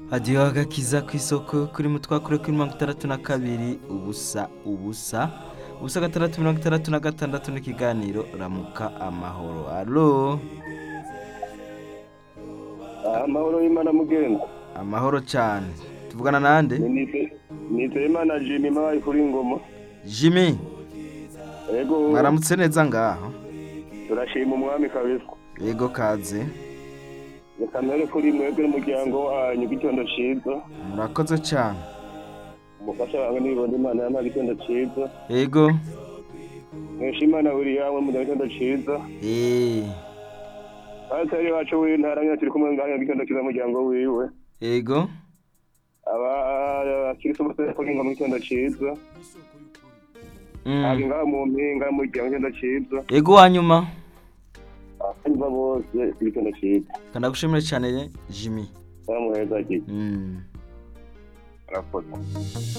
hadiyo agakiza ku isoko kuri mutwakure kuri mirongo itandatu na kabiri ubusa ubusa ubusa gatandatu mirongo itandatu na gatandatu n'ikiganiro ramuka amahoro alo amahoro y'imana mugenzi amahoro cyane tuvugana nande niteye imana jimmy mabaye kuri ngoma jimmy yego mwaramutse neza ngaho turashima umwami kabisa yego kaze reka mbere kuri mwebwe n'umuryango wanyu igitondo cyiza murakoze cyane umufasha wawe nibonye imana yamuha igitondo cyiza yego mwesha imana buri yawe mu gitondo cyiza eee pasiteri wacu w'intara nyine turi kumwe ngaho igitondo cyiza umuryango wiwe yego abakirisi bose bari kuringa mu gitondo cyiza Mm. haba ngaho mu mpinga mu gihe mu gitondo cyiza yego wanyuma abanywa bose igitondo cyiza kanagushimire cyane jimmy bamuheza gihe Mm. arakoze